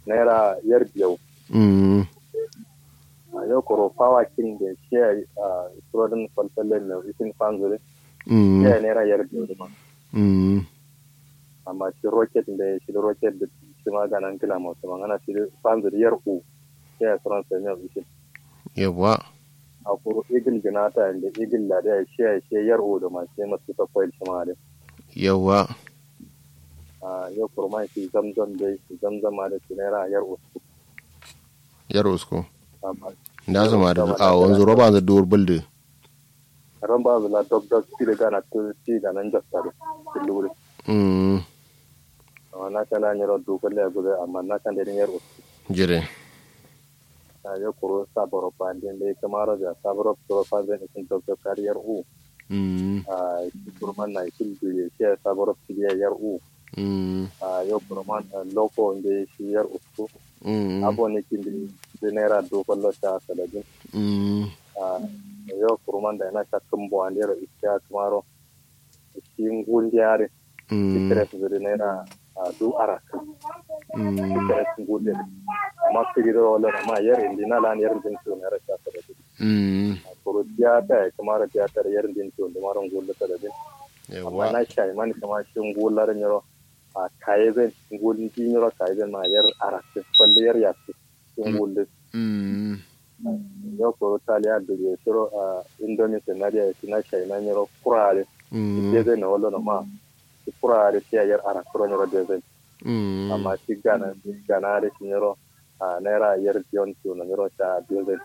naira yar biyau mm a yau koro fawa kin da shi a surodin falfallen na isin fanzuri mm shi naira yar biyau da ma mm amma shi rocket da shi da rocket da shi ma ganan kila masu magana shi da fanzuri yar u shi ya suran sai mai isin yawa a koro igil ginata da igil da da shi ya shi yar u da ma shi masu ta kwail shi ma da yawa a yau koro ma shi zamzam da shi zamzam ma da shi naira yar u yaro sko amma da zama da a wanzu roba da dur bulde ran ba zula dog dog shi da gana to shi da nan jasta da shi lura mm amma na kana nyaro dukkan da gudu amma na kan da yar u jire a yau koro saboro pandin da kamar da saboro koro pandin isin dog dog kariyar u mm a kurman na isin duye shi saboro kiriya yar u mm a yau kurman loko da shi yar u mm abo ne kin da naira dukkan lo ta sadadin mm a yau kurman da na shakkan bo an yaro iska kamaro shi ngundiyare mm ikere su da naira a du araka mm ikere su ngundiyare amma kiri wala ma yar indina lan yar din su naira ta sadadin mm koro tiyata kamar tiyata yar din su da maron gulla sadadin amma yawa na shai man kama shi ngullar nyoro a kaye zan ngulin ji nyoro kaye zan ma yar araka balle yar yasu ngulin mm yau koro taliya da ya shiro a indonesia na da na shai na nyoro kurare mm ke zai na wallo na ma shi kurare shi yar araka kuro nyoro da zai mm amma shi gana shi gana da shi nyoro a naira yar biyon su na nyoro ta biyo zai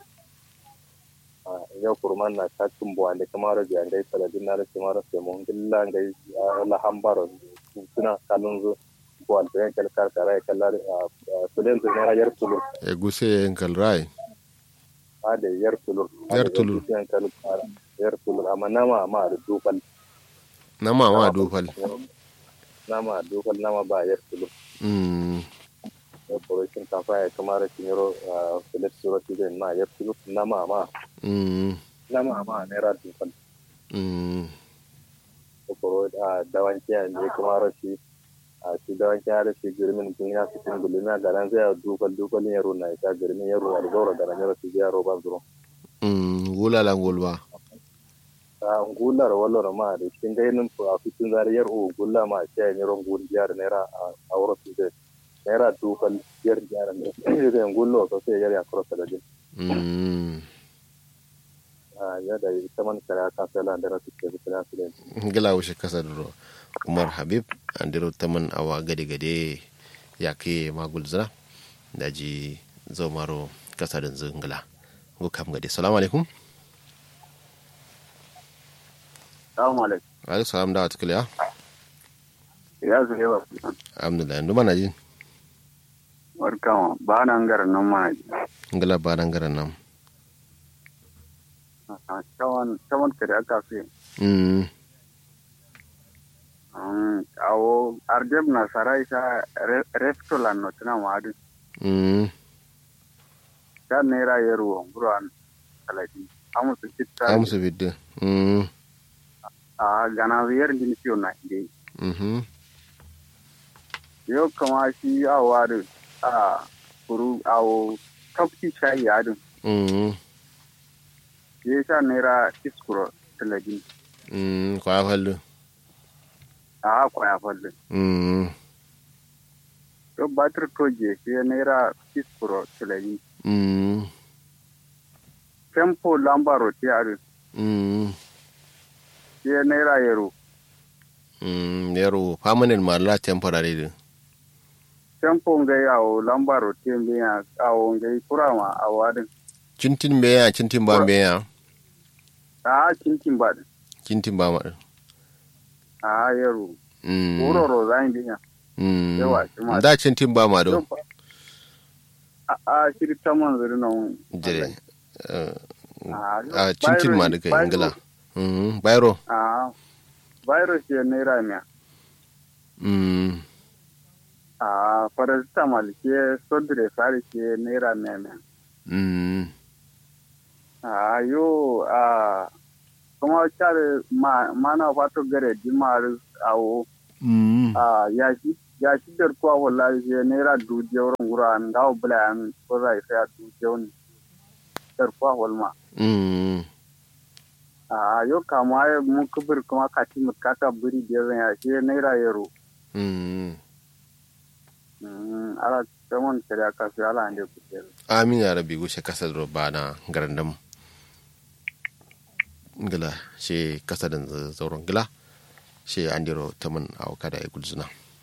a yau kurman na ta tumbo ande kamar da ngai saladin na da kamar sai mun gilla ngai la hambaro suna kalun zu ko al bayan kal kar kara kallar sulen su naira yar tulu e guse yankal rai a da yar tulu Yar tulur. yan kal kara yar tulu amma nama ma da dukal na mama dofal nama dukal nama ba yar tulu mm operation kafa ya kamar shi nyoro sulet suro ti den ma yar tulu nama ma mm nama ma naira dukal mm koro a dawanci a ne kamar shi a shi dawanci a da shi girmin kun ya fi kun gulmi a garan zai dukal dukal yaro na ita girmin yaro a gaura garan yaro shi yaro ba zuro mm gula la gulba a ngular wallo ma da shi ga yin a fitin zariyar o gulla ma shi a yaro ngun jiyar naira a wuro su zai naira dukal yar jiyar ne zai ngullo so sai yar ya kuro da din mm a yadda ita man kare ka sai la da rasu ke da su din gila wuce kasa duro umar habib andiro taman awa gade gade ya ke magul zina daji zo maro kasa da zingila go kam gade salamu alaikum assalamu alaikum alaikum salam da wata kiliya ya zuwa yawa alhamdulillah ndu mana ji warkama ba nan garin nan ma ngila ba nan garan nan cawan cawan kare aka fi mm awo ardeb na sarai sa restaurant no tana madu mm ta naira yaro buran aladi amu su kitta amsu bidde mm a gana yar din fiyo na ide mhm yo kama shi awa da a kuru awo tafki shayi adin mm ya sha naira iskuro taladi mm kwa fallu a kwaya falle mm yo batir toje shi naira iskuro taladi mm tempo lambaro ti adin mm shi naira yaro mm yaro permanent ma la temporary din tempo ngai awo lambaro ti mbiya awo ngai kurama awo adin cintin beya cintin ba beya a kinkin ba cintin ba ma din a yaro mm wuroro zan biya mm yawa shi ma da cintin ba ma do a a shiri ta man zuri nan jire eh, a a cintin ma da kai ingila mm bayro a virus ya naira miya mm a paracetamol ke sodre fari ke naira miya miya mm a yo a kuma care ma mana fato gare dimar awo mm a yaki ya shi der ko wallahi je naira du jewron gura an dawo bula an ko zai sai du jewon der ko walma mm a yo kama ya mun kubur kuma kati mu kaka buri da zan ya shi naira yaro mm Mm, ala tamon kare aka fi ala ande ku tere amin ya rabbi gushe kasar ro bana garandam ngila she kasadan zauron gila she andiro taman aw kada e gulzuna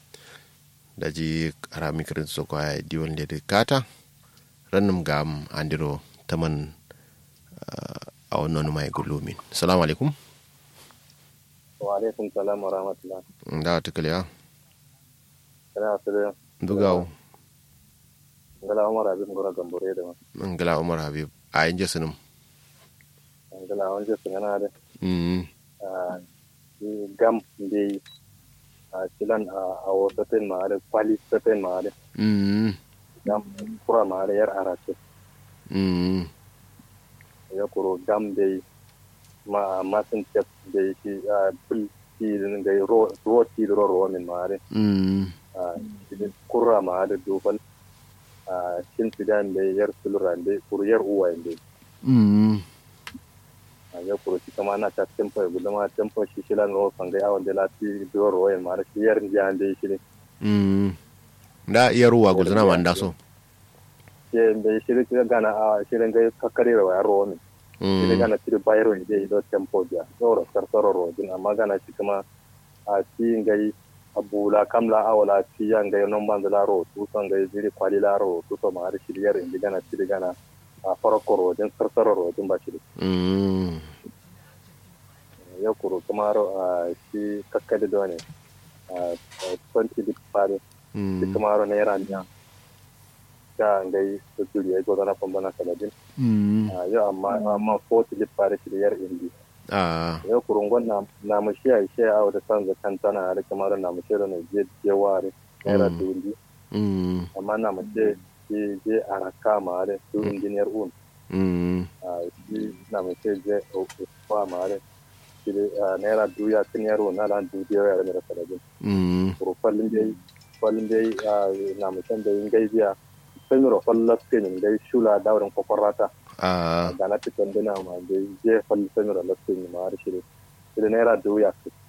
daji ara mikrin so ko ay diwon le de kata rannum gam andiro taman aw nonu may gulumin assalamu alaikum wa alaikum salam wa rahmatullah da tukale ya kana asiri dugaw ngala umar abin gora gambore da ma ngila umar habib a yin jesunum ngala wanje sungana da mm ah, i gam de a silan a wata ten ma da kwali ta ten ma da mm gam kura ma da yar arate mm ya kuro gam de ma masin tep de shi a bil ti din ga ro ro ti ro ro min ma da mm a shi kura ma da dofal a shin sidan de yar sulran de kur yar uwa de mm a ya kuro shi kama na ta tempo ya gudama tempo shi shilan ro fangai awon de la ti do ro en ma da shi yar ndiyan de shi ne mm da iya ruwa gulzuna man da so ke da shirin shirin gana a shirin ga kakkare da wayar ruwa ne shirin mm gana shirin bayro ne zai do tempo dia doro sarsaro rodin amma gana shi kuma a ci ngai abula kamla awala ci yan ngai non ban da ro tu son ngai jiri kwali la ro tu to ma har shiriyar indi gana shirin gana a farko rodin sarsaro rodin ba shirin mm ya kuro kuma ro a shi kakkade do ne a 20 bit pare shi mm kuma ro naira niya ga ngai su turi ya godana pambana saladin mm a yau amma amma ko tilip pare shiriyar indi ah yau kurungon na na mu shi ai shi a wata san ga kan tana da kamar na mu shi da ne je je ware naira Mm. dundi mm amma na mu je je je araka ma da su engineer un mm a shi na mu shi je o fa ma da shi da naira duya tin yaro na lan du je ya da sadajin mm kuru fallin dai fallin dai na mu san da yin gaibiya sai mu ro fallas ke ne dai shula daurin kokorata ah da na fitan dina ma da je falli sai mu ro lastin ma da shi da shi da naira duya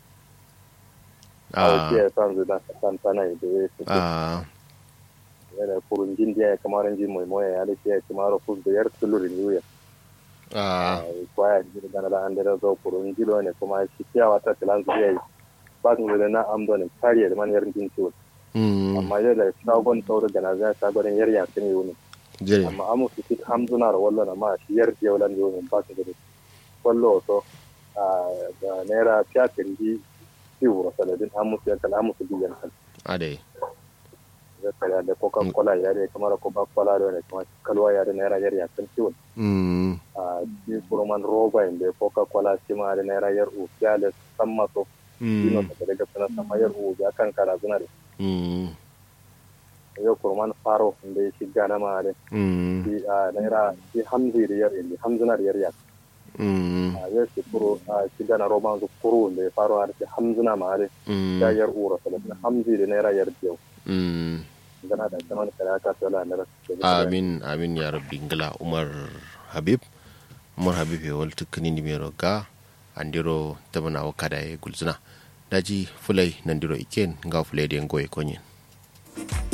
a ah wace ya san zuwa san sana da ya fi ah yana kurun jin da ya kamar jin mai moya ya dace ya kamar fus da yar tulurin yuya ah kwaya ji da na an da zo kurun jilo ne kuma shi kiyawa ta tilan su yayi ba su da na amdo ne kariya da man yar jin ciwo mm amma yau da shagon sauro da na zai shagon yar ya kan yi ne jere amma amu su fit hamzuna da wallo na ma shi yar je wallan yau ne ba su da wallo to da naira fiyatin ji ciwo saladin amu su yankan amu su biyan kan ade zakara da coca cola ya da kamar coca cola da ne kuma kalwa ya da naira yar ya kan ciwon mm a shi kurman roba inda coca cola shi ma da naira yar u ya da san maso dino mm ta daga sanar sama yar u ya kan kara zuna da mm yau kurman faro inda ya shiga na ma da mm shi a naira shi hamzi da yar inda hamzuna da yar ya mm a yau shi kuro a shiga na roba su kuro inda ya faro har shi hamzuna ma da mm ya yar u rasa da hamzi da naira yar biyau mm gana da sanar da aka tsala na rasu amin amin ya rabbi ngila umar habib umar habib e wal tukkani nimero ga andiro tabana wakada e gulzuna daji fulai nandiro iken nga fulai de ngoy konyen